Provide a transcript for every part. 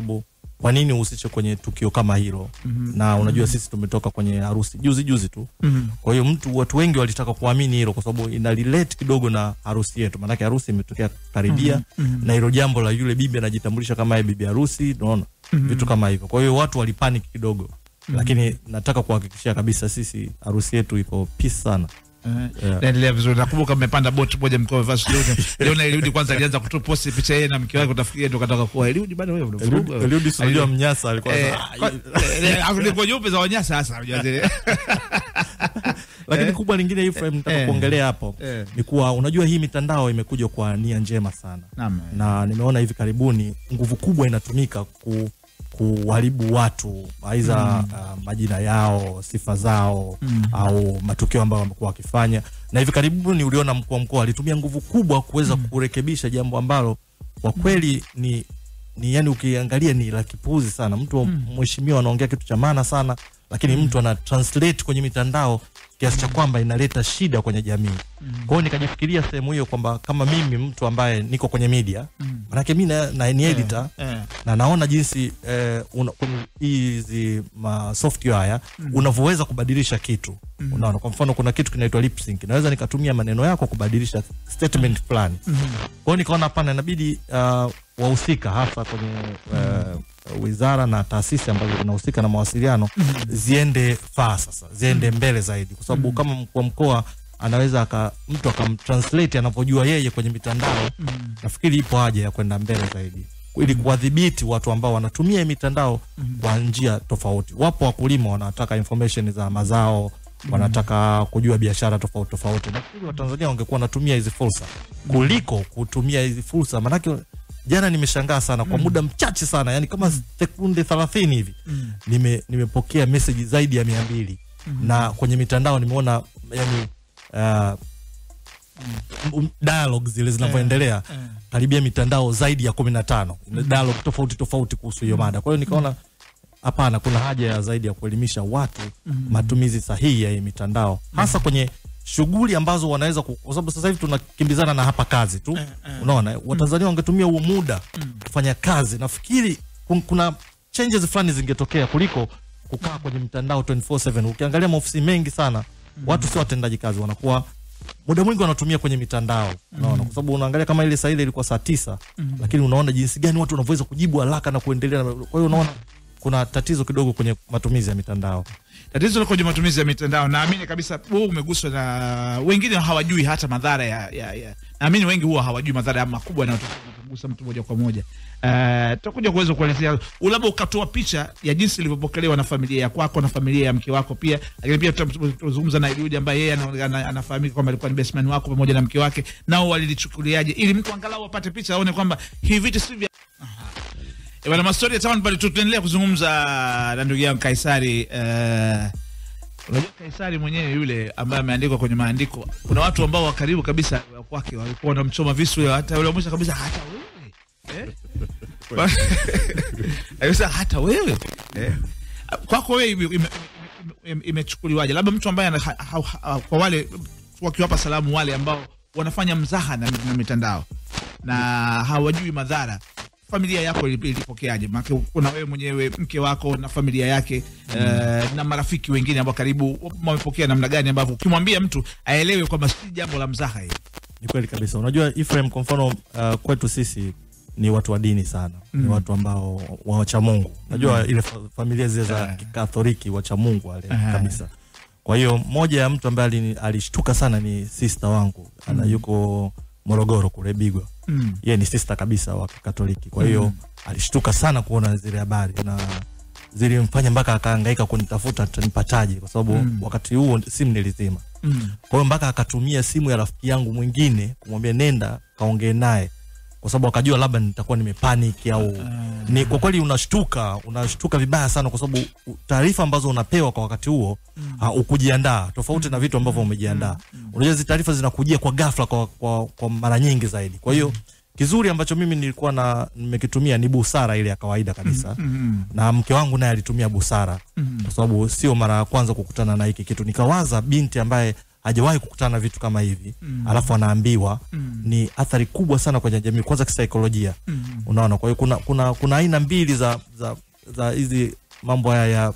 sababu kwa nini uhusishe kwenye tukio kama hilo Mhm. na unajua sisi tumetoka kwenye harusi juzi juzi tu Mhm. kwa hiyo mtu watu wengi walitaka kuamini hilo kwa sababu ina relate kidogo na harusi yetu maanake harusi imetokea karibia Mhm. Mhm. na hilo jambo la yule bibi anajitambulisha kama yeye bibi harusi unaona Mhm. vitu kama hivyo kwa hiyo watu walipanic kidogo lakini nataka kuhakikishia kabisa sisi harusi yetu iko peace sana Eh, Yeah. naendelea vizuri. Nakumbuka mmepanda boti moja mkiwa mmevaa suti. Leona Eliudi kwanza alianza kutuposti picha yeye na mke wake, utafikiria ndo kataka kuwa Eliudi bado wewe unavuruga. Eliudi- Eliudi si unajua mnyasa alikuwa Eh, sasa, kwa- eh, afu ni kwa nyeupe za wanyasa sasa unajua zile. lakini eh, kubwa lingine Ephraim nataka eh, kuongelea hapo eh. ni kuwa unajua hii mitandao imekuja kwa nia njema sana Naam. na nimeona hivi karibuni nguvu kubwa inatumika ku kuharibu watu aidha Mm. uh, majina yao sifa zao Mm. au matukio ambayo wamekuwa wakifanya na hivi karibuni uliona mkuu wa mkoa alitumia nguvu kubwa kuweza kurekebisha jambo ambalo kwa kweli ni ni yani ukiangalia ni la kipuuzi sana mtu Mm. mheshimiwa anaongea kitu cha maana sana lakini mtu ana translate kwenye mitandao kiasi cha kwamba inaleta shida kwenye jamii kwa hiyo nikajifikiria sehemu hiyo kwamba kama mimi mtu ambaye niko kwenye media Mm. manake mi na, na ni editor Eh. na naona jinsi eh, una- kwenye hizi ma software haya Mm. unavyoweza kubadilisha kitu Mm. unaona kwa mfano kuna kitu kinaitwa lip sync naweza nikatumia maneno yako kubadilisha statement fulani Mhm. kwa hiyo nikaona hapana inabidi uh, wahusika hasa kwenye uh, wizara na taasisi ambazo zinahusika na mawasiliano ziende faa sasa ziende mbele zaidi kwa sababu kama mkuu wa mkoa anaweza aka, mtu akamtranslate anavyojua yeye kwenye mitandao nafikiri ipo haja ya kwenda mbele zaidi ili kuwadhibiti watu ambao wanatumia hii mitandao kwa njia tofauti wapo wakulima wanataka information za mazao wanataka kujua biashara tofauti tofauti nafikiri watanzania wangekuwa wanatumia hizi fursa kuliko kutumia hizi fursa manake jana nimeshangaa sana kwa muda mchache sana yani kama sekunde thelathini hivi Mm. nime nimepokea meseji zaidi ya mia mbili na kwenye mitandao nimeona yani uh, m- dialogue zile zinavyoendelea Eh. karibia mitandao zaidi ya kumi na tano dialogue tofauti tofauti kuhusu hiyo mada kwa hiyo nikaona hapana kuna haja ya zaidi ya kuelimisha watu matumizi sahihi ya hii mitandao hasa kwenye shughuli ambazo wanaweza ku- kwa sababu sasa hivi tunakimbizana na hapa kazi tu unaona watanzania wangetumia huo muda kufanya kazi nafikiri kun- kuna changes fulani zingetokea kuliko kukaa kwenye mtandao 24/7 ukiangalia maofisi mengi sana watu sio watendaji kazi wanakuwa muda mwingi wanatumia kwenye mitandao unaona kwa sababu unaangalia kama ile saa ile ilikuwa saa tisa lakini unaona jinsi gani watu wanavyoweza kujibu haraka na kuendelea na- kwa hiyo unaona kuna tatizo kidogo kwenye matumizi ya mitandao Tatizo liko kwenye matumizi ya mitandao. Naamini kabisa wewe umeguswa na wengine hawajui hata madhara ya, ya, ya. Naamini wengi huwa hawajui madhara ya makubwa yanayotokea unapogusa mtu moja kwa moja. Uh, tutakuja kuweza kuelezea labda ukatoa picha ya jinsi ilivyopokelewa na familia ya kwako na familia ya mke wako pia, lakini pia tuta- tutazungumza na Eliudi ambaye yeye ana- ana- anafahamika kwamba alikuwa ni best man wako pamoja na mke wake, nao walilichukuliaje, ili mtu angalau apate picha aone kwamba hivi vitu si vya Eh, Bwana Mastori ya Town pale tutaendelea kuzungumza na ndugu yangu Kaisari eh, unajua Kaisari mwenyewe yule ambaye ameandikwa kwenye maandiko, kuna watu ambao wa karibu kabisa wa kwake walikuwa wanamchoma visu, hata yule wa mwisho kabisa, hata wewe eh? Kwa- Akasema, hata wewe eh? kwako wewe ime- ime- ime- ime- imechukuliwaje? Labda mtu ambaye ana- ha- ha- ha- kwa wale wakiwapa salamu wale ambao wanafanya mzaha na, na mitandao na hawajui madhara familia yako ili- ilipokeaje? Maana kuna wewe mwenyewe, mke wako na familia yake eh, na marafiki wengine ambao karibu wamepokea namna gani, ambavyo ukimwambia mtu aelewe kwamba si jambo la mzaha hili. ni kweli kabisa unajua Ephraim kwa mfano uh, kwetu sisi ni watu wa dini sana ni watu ambao wacha mungu unajua ile fa familia zile za Ah. kikatholiki wacha mungu wale Aha. kabisa kwa hiyo moja ya mtu ambaye alini- alishtuka sana ni sister wangu ana yuko morogoro kule bigwa Mm. yeye ni sister kabisa wa kikatoliki kwa hiyo alishtuka sana kuona zile habari na zilimfanya mpaka akahangaika kunitafuta tanipataje kwa sababu Mm. wakati huo simu nilizima Mm. kwa hiyo mpaka akatumia simu ya rafiki yangu mwingine kumwambia nenda kaongee naye kwa sababu akajua labda nitakuwa nimepaniki au ni kwa kweli unashtuka unashtuka vibaya sana kwa sababu u- taarifa ambazo unapewa kwa wakati huo uh, ukujiandaa tofauti na vitu ambavyo umejiandaa unajua hizi taarifa zinakujia kwa ghafla kwa, kwa, kwa mara nyingi zaidi kwa hiyo kizuri ambacho mimi nilikuwa na nimekitumia ni busara ile ya kawaida kabisa Mm. na mke wangu naye alitumia busara Mm. kwa sababu sio mara ya kwanza kukutana na hiki kitu nikawaza binti ambaye hajawahi kukutana na vitu kama hivi Mm. alafu anaambiwa Mm. ni athari kubwa sana kwenye jamii kwanza kisaikolojia Mm. unaona kwa hiyo kuna kuna kuna aina mbili za za za hizi mambo haya ya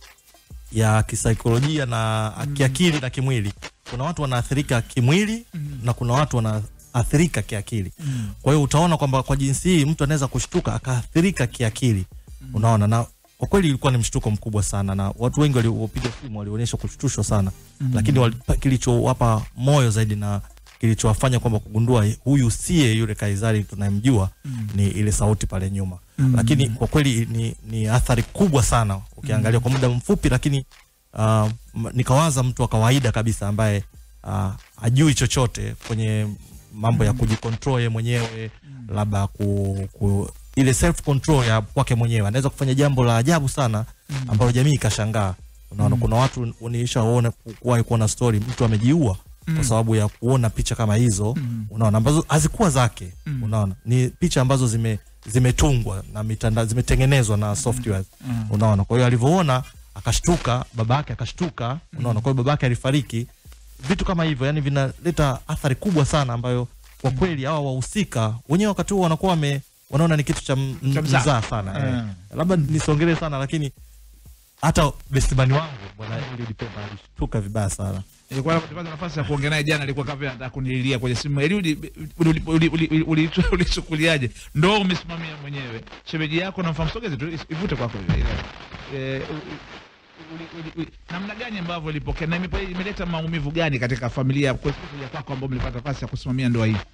ya kisaikolojia na kiakili na kimwili kuna watu wanaathirika kimwili Mm. na kuna watu wanaathirika kiakili Mm. kwa hiyo utaona kwamba kwa jinsi hii mtu anaweza kushtuka akaathirika kiakili unaona na kwa kweli ilikuwa ni mshtuko mkubwa sana na watu wengi waliopiga simu walionyesha kushtushwa sana Mm. lakini wali- kilichowapa moyo zaidi na kilichowafanya kwamba kugundua huyu siye yule Kaisari tunayemjua Mm. ni ile sauti pale nyuma Mm. lakini kwa kweli ni, ni athari kubwa sana ukiangalia kwa muda mfupi lakini uh, m- nikawaza mtu wa kawaida kabisa ambaye uh, ajui chochote kwenye mambo ya kujikontrol ye mwenyewe labda ku, ku ile self control ya kwake mwenyewe anaweza kufanya jambo la ajabu sana ambalo jamii ikashangaa unaona kuna watu nilishaona kuwahi kuona story mtu amejiua kwa sababu ya kuona picha kama hizo Mm. unaona ambazo hazikuwa zake Mm. unaona ni picha ambazo zime zimetungwa na mitandao zimetengenezwa na software Mm. unaona kwa hiyo alivyoona akashtuka baba yake akashtuka unaona kwa hiyo baba yake alifariki vitu kama hivyo yani vinaleta athari kubwa sana ambayo kwa kweli hawa wahusika wenyewe wakati huo wanakuwa wame wanaona ni kitu cha m- Cha mzaha. mzaa sana eh. Mm. labda nisongelee sana lakini hata bestimani wangu bwana Eliud Pemba alishtuka vibaya sana Nilikuwa napata nafasi ya kuongea naye jana, alikuwa kama anataka kunililia kwenye simu. Eliud, uli- uli- uli- uli- uli- ulichukuliaje? Ndo umesimamia mwenyewe shemeji yako, namfahamu, sogeze tu ivute kwako hivi. Eh, u- u- uli- uli- uli- namna gani ambavyo ilipokea na imepa- imeleta maumivu gani katika familia kwa kuja kwako ambao mlipata nafasi ya kusimamia ndoa hii?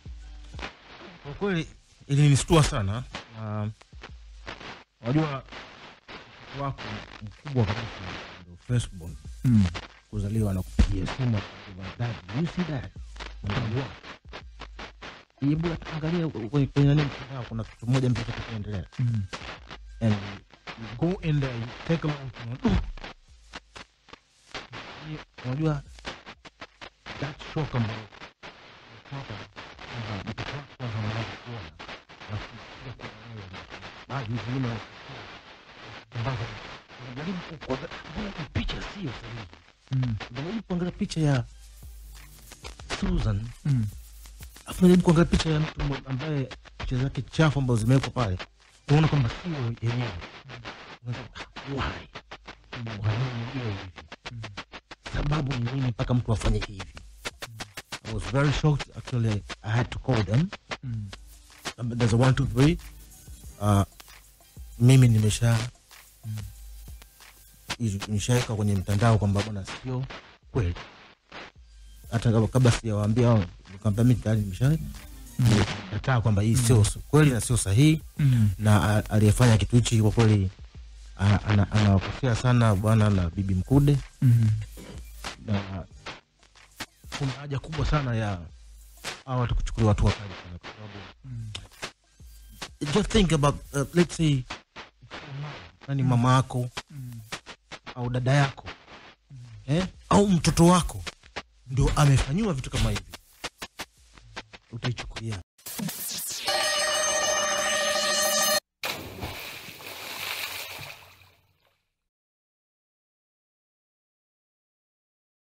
Kwa kweli ilinistua sana na unajua mtoto wako mkubwa kabisa ndio firstborn Mm. kuzaliwa na kupigia simu akisema, "Dad, you see that?" Unajua? Hebu angalia kwenye kwenye nani mtandao kuna kitu moja mtoto kinaendelea. Mm. And you go in there, you take a look, you know, unajua that shock ambayo unatoka kwamba mtoto wako kwanza unaanza kuona alafu unakuja kuona wewe baadhi zingine ambazo unajaribu kuona mbona hii picha sio sahihi Mm. unajaribu kuangalia picha ya Susan Mm. afu unajaribu kuangalia picha ya mtu mmo- ambaye picha zake chafu ambazo zimewekwa pale unaona kwamba sio yenyewe Unasema, "Ah, why kwa nini iwe hivi sababu ni nini mpaka mtu afanye hivi I was very shocked actually I had to call them Mm. Um, there's a one two three uh, mimi nimesha hizi- nishaweka kwenye mtandao kwamba bwana sio kweli hata kabla- kabla sijawaambia hao nikamwambia mimi tayari nimesha kataa kwamba hii sio kweli na sio sahihi Mm. na a- aliyefanya kitu hichi kwa kweli a- ana- anawakosea sana bwana na bibi Mkude Mm. na kuna haja kubwa sana ya hawa watu kuchukuliwa hatua kali sana kwa sababu just think about uh, let's say nani mama yako Mm. au dada yako eh? au mtoto wako ndio amefanyiwa vitu kama hivi utaichukulia